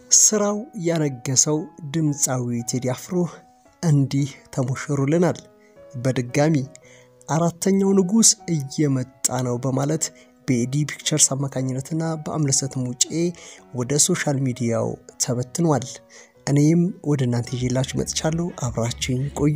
ስራው ያነገሰው ድምፃዊ ቴዲ አፍሮ እንዲህ ተሞሽሩልናል። በድጋሚ አራተኛው ንጉሥ እየመጣ ነው በማለት በኤዲ ፒክቸርስ አማካኝነትና በአምለሰት ሙጬ ወደ ሶሻል ሚዲያው ተበትኗል። እኔም ወደ እናንተ ይዤላችሁ መጥቻለሁ። አብራችኝ ቆዩ።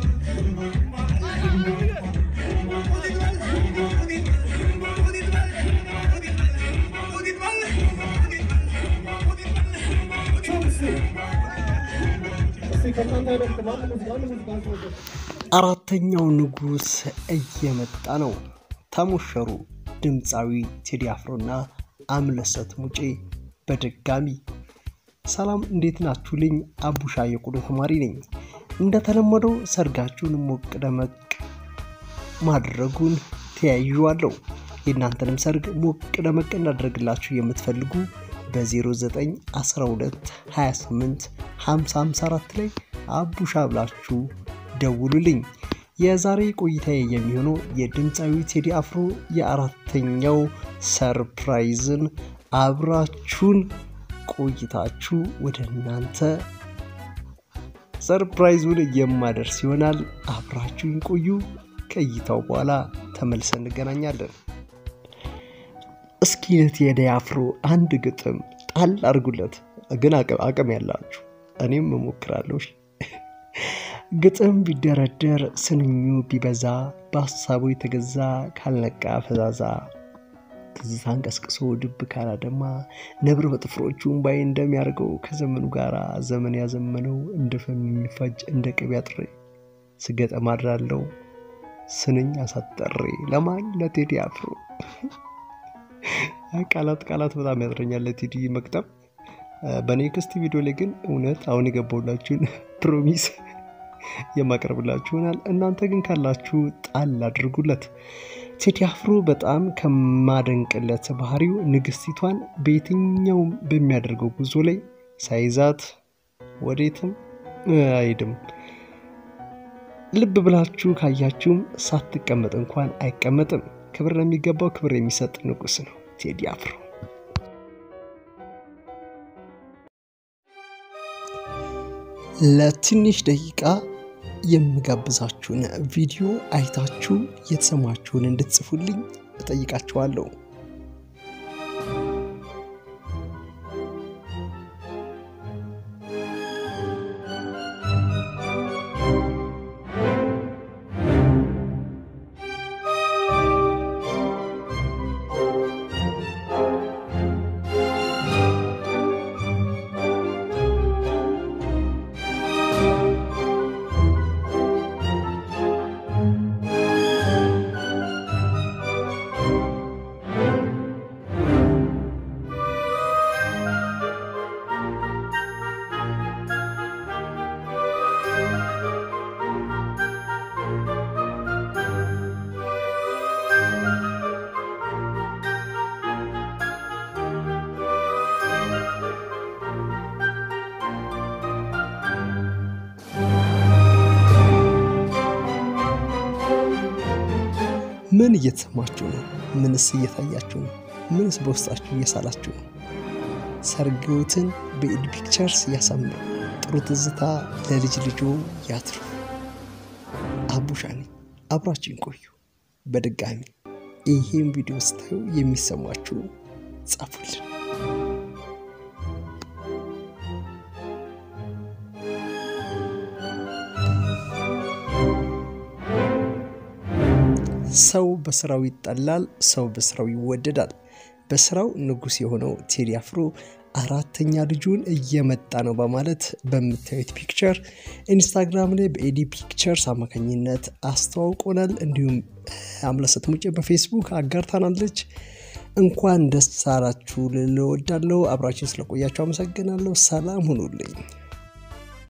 አራተኛው ንጉሥ እየመጣ ነው። ተሞሸሩ ድምፃዊ ቴዲ አፍሮና አምለሰት ሙጬ በድጋሚ ሰላም፣ እንዴት ናችሁልኝ? አቡሻ የቆሎ ተማሪ ነኝ። እንደተለመደው ሰርጋችሁን ሞቅ ደመቅ ማድረጉን ተያይዤዋለሁ። የእናንተንም ሰርግ ሞቅ ደመቅ እንዳደረግላችሁ የምትፈልጉ በ0912 28 5054 ላይ አቡሻ ብላችሁ ደውሉልኝ። የዛሬ ቆይታዬ የሚሆነው የድምፃዊ ቴዲ አፍሮ የአራተኛው ሰርፕራይዝን አብራችሁን ቆይታችሁ ወደ እናንተ ሰርፕራይዙን የማደርስ ይሆናል። አብራችሁን ቆዩ። ከእይታው በኋላ ተመልሰን እንገናኛለን። እስኪ ለቴዲ አፍሮ አንድ ግጥም ጣል አድርጉለት። ግን አቅም ያላችሁ እኔም እሞክራለሁ። ግጥም ቢደረደር ስንኙ ቢበዛ በሀሳቡ የተገዛ ካልነቃ ፈዛዛ ትዝታን ቀስቅሶ ድብ ካላደማ ነብር በጥፍሮቹ እምባዬ እንደሚያደርገው ከዘመኑ ጋር ዘመን ያዘመነው እንደ ፈም የሚፋጅ እንደ ቅቤ አጥሬ ስገጠም አድራለሁ ስንኝ አሳጠሬ ለማን ለቴዲ አፍሮ። ቃላት ቃላት በጣም ያጥረኛል ለቴዲ መቅጠም። በኔክስት ቪዲዮ ላይ ግን እውነት አሁን የገባሁላችሁን ፕሮሚስ የማቀርብላችሁ ይሆናል። እናንተ ግን ካላችሁ ጣል አድርጉለት። ቴዲ አፍሮ በጣም ከማደንቅለት ባህሪው ንግስቲቷን በየትኛውም በሚያደርገው ጉዞ ላይ ሳይዛት ወዴትም አይሄድም። ልብ ብላችሁ ካያችሁም ሳትቀመጥ እንኳን አይቀመጥም። ክብር ለሚገባው ክብር የሚሰጥ ንጉስ ነው ቴዲ አፍሮ። ለትንሽ ደቂቃ የምጋብዛችሁን ቪዲዮ አይታችሁ የተሰማችሁን እንድትጽፉልኝ እጠይቃችኋለሁ። ምን እየተሰማችሁ ነው? ምንስ እየታያችሁ ነው? ምንስ በውስጣችሁ እየሳላችሁ ነው? ሰርግዎትን በኤዲ ፒክቸርስ ያሳምሩ። ጥሩ ትዝታ ለልጅ ልጆ ያትርፉ። አቡሻ ነኝ። አብራችን ቆዩ። በድጋሚ ይሄን ቪዲዮ ስታዩ የሚሰማችሁ ጻፉልን። ሰው በስራው ይጠላል፣ ሰው በስራው ይወደዳል። በስራው ንጉሥ የሆነው ቴዲ አፍሮ አራተኛ ልጁን እየመጣ ነው በማለት በምታዩት ፒክቸር ኢንስታግራም ላይ በኤዲ ፒክቸርስ አማካኝነት አስተዋውቆናል። እንዲሁም አምለሰት ሙጬ በፌስቡክ አጋርታናለች። እንኳን ደስ አላችሁ ልል እወዳለሁ። አብራችን ስለቆያችሁ አመሰግናለሁ። ሰላም ሁኑልኝ።